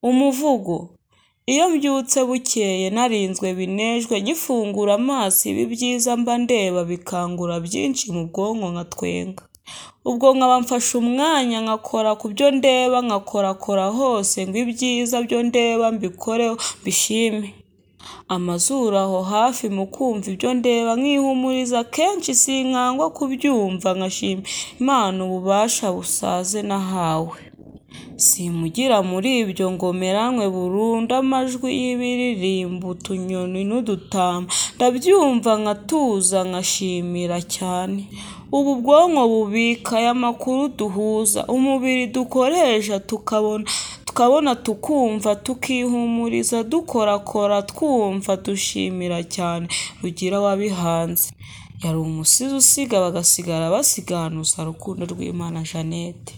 Umuvugo: Iyo mbyutse bukeye narinzwe binejwe nkifungura amaso ibi byiza mba ndeba bikangura byinshi mu bwonko nkatwenga. Ubwo nkaba mfashe umwanya nkakora ku byo ndeba nkakorakora hose ngo ibyiza byo ndeba mbikoreho mbishime. Amazuru aho hafi mu kumva ibyo ndeba nkihumuriza akenshi sinkangwa kubyumva nkashima Imana ububasha busaze nahawe. Simugira muri ibyo ngo meranwe burundu amajwi y'ibiririmba, utunyoni n'udutama ndabyumva nkatuza nkashimira cyane. Ubu ubwonko bubika aya makuru duhuza, umubiri dukoresha tukabona tukumva, tukihumuriza dukorakora twumva dushimira cyane Rugira wabihanze. Yari umusizi usiga bagasigara basiganuza Rukundo rw'Imana Jeannette.